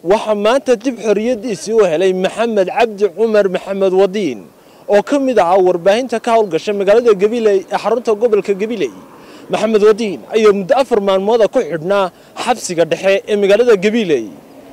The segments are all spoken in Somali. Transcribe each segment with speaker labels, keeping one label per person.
Speaker 1: waxaa maanta dib xorriyaddiisii u helay maxamed cabdi cumar maxamed wadiin oo ka mid ahaa warbaahinta ka howlgasha magaalada gabiley ee xarunta gobolka gabiley maxamed wadiin ayaa muddo afar maalmooda ku xidhnaa xabsiga dhexe ee magaalada gabiley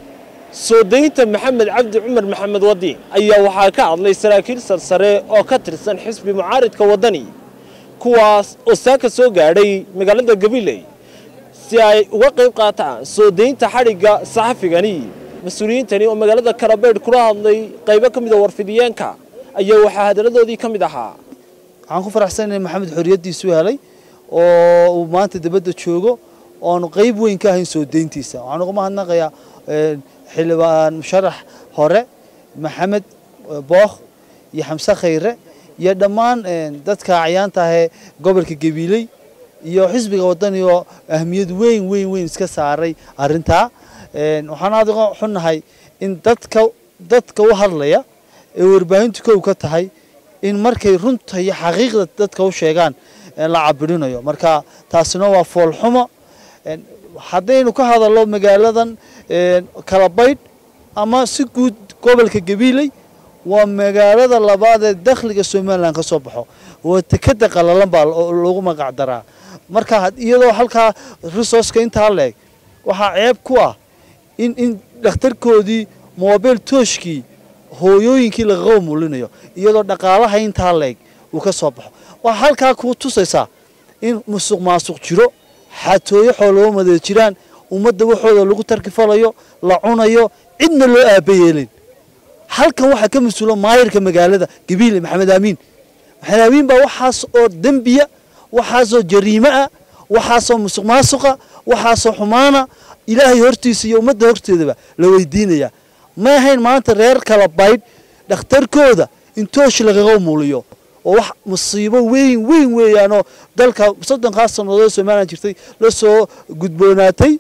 Speaker 1: soo daynta maxamed cabdi cumar maxamed wadiin ayaa waxaa ka hadlay saraakiil sarsare oo ka tirsan xisbi mucaaridka waddani kuwaas oo saaka soo gaadhay magaalada gabiley si ay uga qayb qaataan soo daynta xadhigga saxafigani mas-uuliyiintani oo magaalada kalabeydh kula hadlay qaybo ka mid a warfidiyeenka ayaa waxaa hadalladoodii ka mid ahaa
Speaker 2: waxaan ku faraxsanahay maxamed xorriyaddiisu helay oo uu maanta dibadda joogo oonu qayb weyn ka ahayn soo dayntiisa waxaan uga mahadnaqayaa xildhibaan musharax hore maxamed bookh iyo xamse khayre iyo dhammaan dadka acyaanta ahee gobolka gabiiley iyo xisbiga waddani oo ahmiyad weyn weyn weyn iska saaray arrintaa waxaan aad uga xunnahay in dadka dadka u hadlaya ee warbaahintu kow ka tahay in markay runta iyo xaqiiqda dadka u sheegaan la cabirinayo marka taasina waa foolxumo haddaynu ka hadallo magaaladan kalabaydh ama si guud gobolka gabiiley waa magaalada labaad ee dakhliga somalilan ka soo baxo waa tekada qalalan baa lagu magac daraa marka iyadoo halkaa resourceka intaa leeg waxaa ceeb ku ah in in dhakhtarkoodii mobil tooshkii hooyooyinkii lagaga mulinayo iyadoo dhaqaalaha intaa leeg uu ka soo baxo waxaa halkaa kuu tusaysaa in musuq maasuq jiro xatooyo xooloo madee jiraan ummadda waxooda lagu tarkifalayo la cunayo cidna loo aabayeelin halkan waxaa ka mas-uula maayirka magaalada gabiile maxamed aamiin maxamed aamiin baa waxaas oo dembiya waxaasoo jariimo ah waxaasoo musuq maasuqa waxaasoo xumaana ilaahay hortiisa iyo ummadda horteedaba la weydiinaya ma ahayn maanta reer kala baydh dhakhtarkooda in toosh lagaga muuliyo oo wax musiibo weyn weyn weeyaanoo dalka soddonkaas sannadood somalilan jirtay la soo gudboonaatay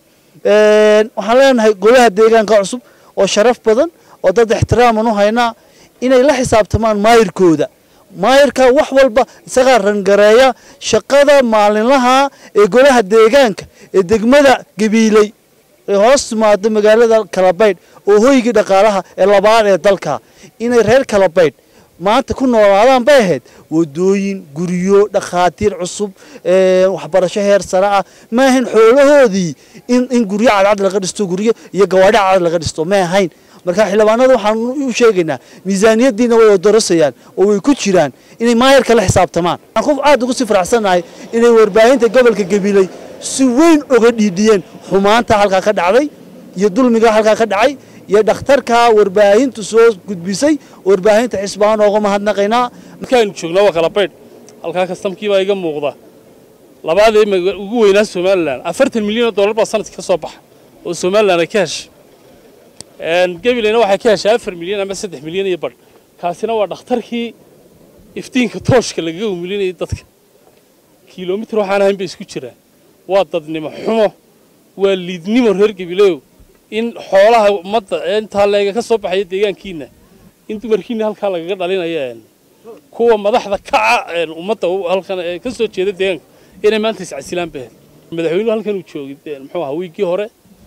Speaker 2: waxaan leenahay golaha deegaanka cusub oo sharaf badan oo dad ixtiraaman u haynaa inay la xisaabtamaan maayirkooda maayirka wax walba isagaa rangareeya shaqada maalinlaha ee golaha deegaanka ee degmada gabiiley ee hoos timaado magaalada kalabaydh oo hoygii dhaqaalaha ee labaad ee dalka inay reer kalabaydh maanta ku noolaadaan bay ahayd wadooyin guryo dhakhaatiir cusub waxbarasho heer sare ah ma ahayn xoolahoodii in in guryo cadcad laga dhisto guryo iyo gawaadhi cadcad laga dhisto ma ahayn marka xildhibaanada waxaan u sheegaynaa miisaaniyaddiina way odorosayaan oo way ku jiraan inay maayarka la xisaabtamaan waxaan ku aad ugu sii faraxsanahay inay warbaahinta gobolka gabiley si weyn oga dhiidhiyeen xumaanta halkaa ka dhacday iyo dulmiga halkaa ka dhacay iyo dhakhtarka warbaahintu soo gudbisay warbaahinta xisbahaan ooga mahadnaqaynaa
Speaker 3: markaaynu joognaa waa kalabaydh halkaa kastamkii baa iga muuqda labaad ee ugu weynaa somalilan afartan milyan oo dollar baa sanadkii ka soo baxa oo somalilan ay ka heshay gabileyna waxay ka heshay afar milyan ama saddex milyan iyo badh kaasina waa dhakhtarkii iftiinka tooshka lagaga umulinayay dadka kilomitir waxaan ahayn bay isku jiraan waa dadnimo xumo waa liidnimo reer gabileyo in xoolaha ummadda intaa leega ka soo baxaya deegaankiina in dumarkiina halkaa lagaga dhalinaya kuwa madaxda kaca ummadda halkan ka soo jeeda deegaanka inay maanta iscasilaan bahed madaxweynuhu halkan uu joogay muxuu ahaa wiiggii hore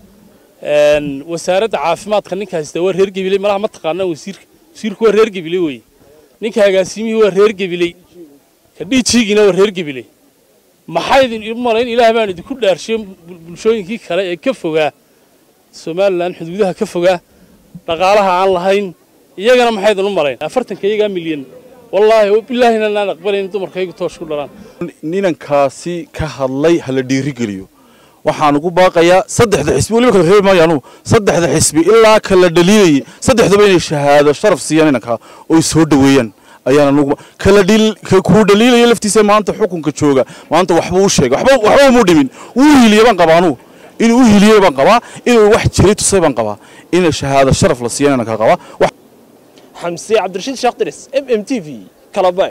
Speaker 3: wasaaradda caafimaadka ninka haysta waa reer gabiley malaha ma taqaanaan wasiirka wasiirku waa reer gabiley weye ninka agaasimihii waa reer gabiley ka dhiijiigiina waa reer gabiley maxaydin u malayn ilaah baan idinku dhaarshiyo bulshooyinkii kale ee ka fogaa somalilan xuduudaha ka fogaa dhaqaalaha aan lahayn iyagana maxaydin u malayn afartanka iyagaa milyan wallaahi bilaahina naan aqbalayn dumarkaygu toosh ku dhalaan
Speaker 4: ninankaasi ka hadlay hala dhiirigeliyo waxaan ugu baaqayaa saddexda xisbi weliba kala reebi maayo anugu saddexda xisbi ilaa kala dhaliilayay saddexdaba inay shahaado sharaf siiyaan inankaa oo soo dhoweeyaan ayaan anugu kala dhil kuu dhaliilaya laftiisa maanta xukunka jooga maanta waxba u sheegay waxba waxba umuu dhimin wuu hiiliyay baan qabaa anugu inuu u hiiliyey baan qabaa inuu wax jiray tusay baan qabaa in shahaado sharaf la siiyaan inankaa qabaa
Speaker 1: xamse cabdirashiid sheekh diris m m t v kalabay